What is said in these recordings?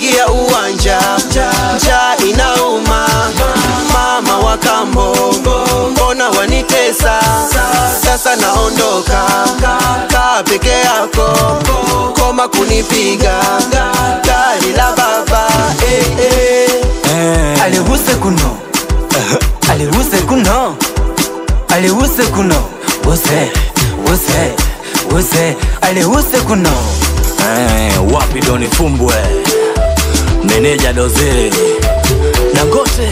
kufagia uwanja, njaa inauma, mama wa kambo, mbona wanitesa? Sasa naondoka, kaa peke yako, koma kunipiga, gari la baba eh, eh. alihuse kuno alihuse kuno alihuse kuno use use use alihuse kuno Eh, wapi doni fumbwe meneja doze dangote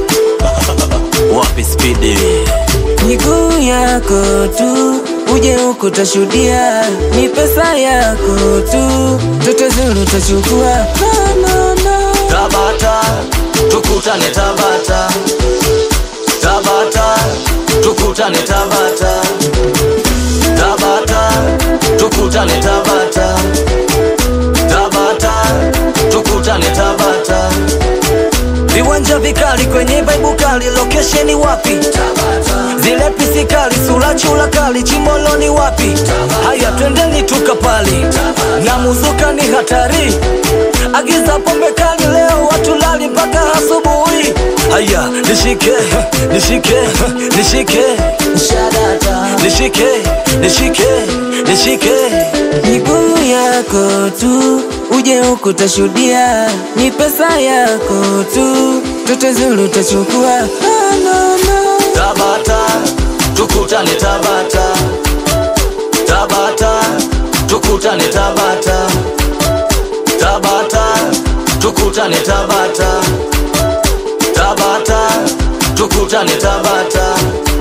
wapi spidi miguu yako tu uje huku tashuhudia ni pesa yako tu toto zuru tachukua no, no, no. tabata tukutane tabata tabata tukutane tabata tabata tukutane tabata tabata tukutane tabata viwanja vikali kwenye baibu kali lokesheni wapi zile pisi kali sura chula kali chimoloni wapi haya twendeni tukapali na muzuka ni hatari agiza pombe kali leo watu lali mpaka asubuhi haya nishike nishike nishike nishike nishike nishike miguu yako tu uje huku tashuhudia ni pesa yako tu toto zuru tachukua no, no, no. tabata tukutane tabata tabata tukutane tabata tabata tukutane tabata tabata tukutane tabata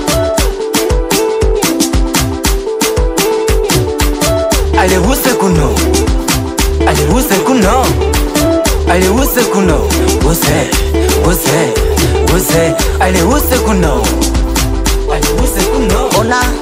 alihuse kuno alihuse kuno alihuse kuno use use use alihuse kuno alihuse kuno ona